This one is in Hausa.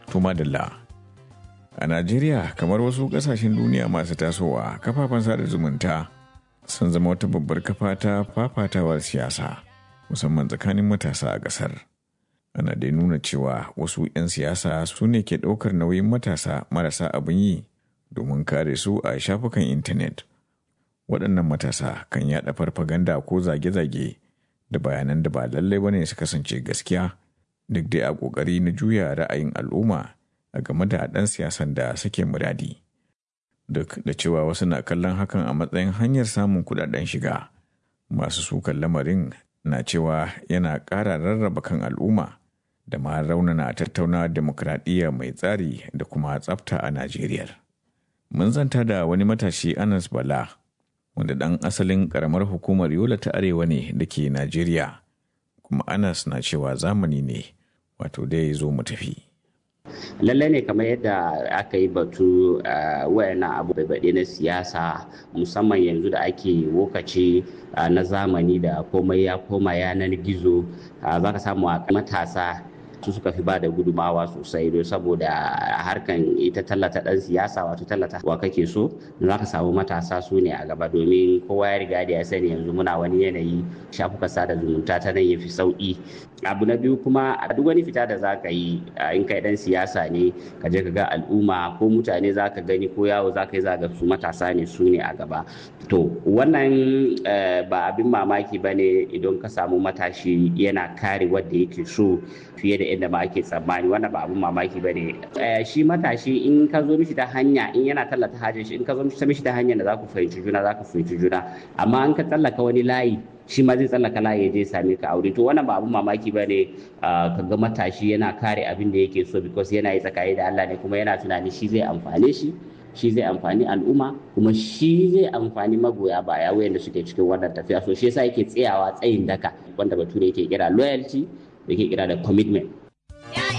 Tuma Dalla. A Najeriya kamar wasu ƙasashen duniya masu tasowa kafafen sada zumunta sun zama wata babbar kafa ta fafatawar siyasa musamman tsakanin matasa a ƙasar. Ana dai nuna cewa wasu 'yan siyasa su ne ke ɗaukar nauyin matasa marasa abin yi domin kare su a shafukan intanet. Waɗannan matasa kan yaɗa farfaganda ko zage-zage da bayanan da ba lallai bane su kasance gaskiya duk dai a ƙoƙari na juya ra'ayin al'umma a game da ɗan siyasan da suke muradi. Duk da cewa wasu na kallon hakan a matsayin hanyar samun kuɗaɗen shiga, masu sukan lamarin na cewa yana ƙara rarraba kan al'umma da ma raunana tattauna demokradiyya mai tsari da kuma tsafta a Najeriya. Mun zanta da wani matashi Anas Bala, wanda ɗan asalin ƙaramar hukumar Yola ta Arewa ne da ke Najeriya, kuma Anas na cewa zamani ne, wato dai zo mu tafi. lallai ne kamar yadda aka yi batu wayannan abu baɗe na siyasa musamman yanzu da ake wokaci na zamani da komai ya koma yanar gizo za ka samu a matasa su suka fi ba da gudumawa sosai don saboda harkan ita tallata dan siyasa wato tallata wa kake so za ka samu matasa su ne a gaba domin kowa ya riga da ya sani yanzu muna wani yanayi shafuka sada zumunta ta nan ya fi sauki abu na biyu kuma a duk wani fita da za ka yi in kai dan siyasa ne ka je ka ga al'umma ko mutane za ka gani ko yawo za ka yi za ga su matasa ne su ne a gaba to wannan ba abin mamaki ba ne idan ka samu matashi yana kare wanda yake so fiye da yadda ma ake tsammani wannan ba abin mamaki ba ne shi matashi in ka zo mishi ta hanya in yana tallata hajjin shi in ka zo mishi ta hanyar da za ku fahimci juna za ku fahimci juna amma in ka tsallaka wani layi shi ma zai tsallaka layi ya je same ka aure to wannan ba abin mamaki ba ne ka ga matashi yana kare abin da yake so because yana yi tsakani da Allah ne kuma yana tunani shi zai amfane shi shi zai amfani al'umma kuma shi zai amfani magoya baya wayanda suke cikin wannan tafiya so shi yasa yake tsayawa tsayin daka wanda bature yake kira loyalty da yake kira da commitment